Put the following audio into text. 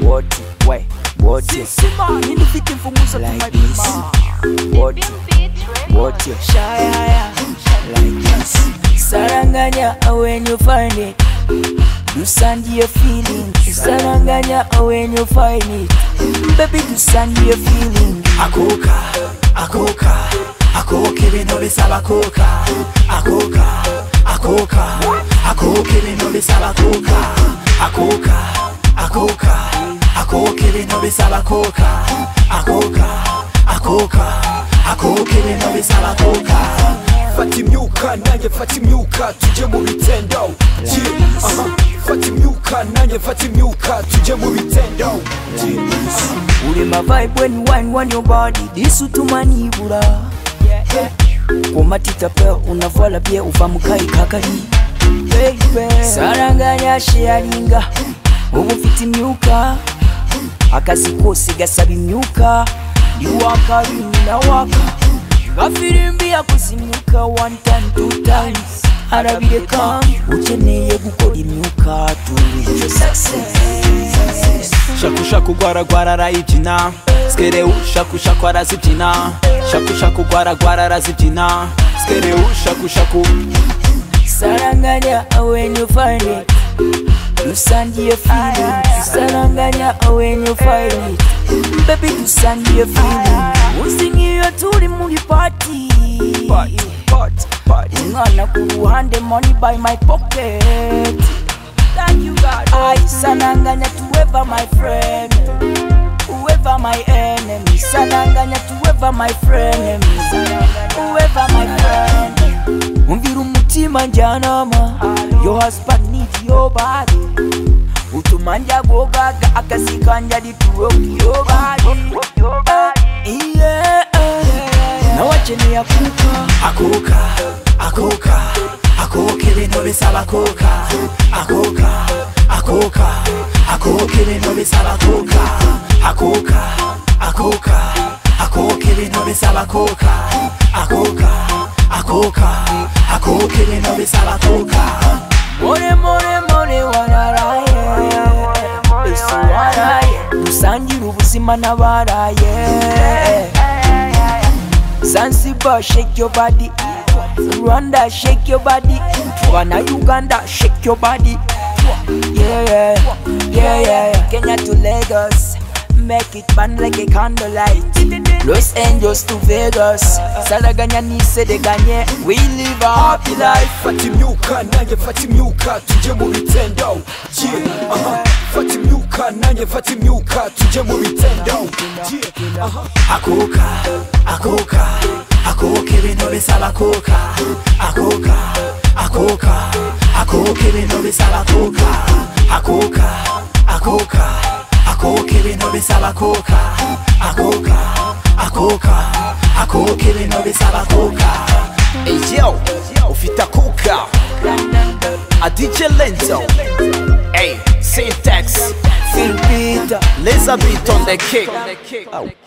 wote we wote sisima indivitimvumuza like this wote wote shayaya like this saranganya uh, when you find it you send your feeling saranganya uh, when you find it baby you send your feeling akuka akuka akuka ibintu bisaba akuka akuka akuka akuka ibintu bisaba akuka akuka akuka akuka ibintu bisaba akuka akuka akuka akuka ibintu bisaba akuka fata imyuka nanjye fata imyuka tujye mu bitendo Gee, aha. fata imyuka nanjye fata imyuka tujye mu bitendo Gee, aha. ulema vibe when you wine on your body disutumanibula kumatitape unavala bye uva mukayi kakali saranganya sheyalinga ubu mfite imyuka akazi kose gasaba imyuka ndiwaka bimina waka gafirimbi yakuzimyuka one time two times arabireka ukeneye gukora imyuka tubiryo success shakushaku rwaragwara arayibyina sikerewu shakushaku arazibyina shakushaku rwaragwara arazibyina sikerewu shakushaku saranganya uh, when you find it you send your feeling saranganya uh, when you find it baby you send your feeling usingiyo turi muri party umwana ku ruhande money by my pocket thank you god i saranganya to ever my friend whoever my enemy saranganya to ever my friend whoever my friend umvira umutima njyanama your husband need your body utuma njya gogaga akazi kanjye ari to rock your body Eh, yeah, eh. nawe akeneye akuka akuka akuka akuka ibintu bisaba akuka akuka akuka akuka ibintu bisaba akuka akuka akuka akuka ibintu bisaba akuka akuka akuka akuka ibintu bisaba akuka more more more wararaye ese waraye dusangira ubuzima n'abaraye zanzibar shake your body rwanda shake your body bana uganda shake your body yeah yeah yeah yeah kenya to lagos make it burn like a candlelight los angeles to vegas saraganya nisedeganye we live a happy life fata imyuka nanjye fata imyuka tujye mu bitendo Gee, aha. fata imyuka nanjye fata imyuka tujye mu bitendo Gee, aha. akuka akuka akuka ibintu bisaba akuka akuka akuka akuka ibintu bisaba akuka akuka akuka akuka ibintu bisaba akuka akuka akuka akuka ibintu bisaba akuka Hey, yo ufite akuka adije lenzo Hey, syntax feel bitter laser beat on the kick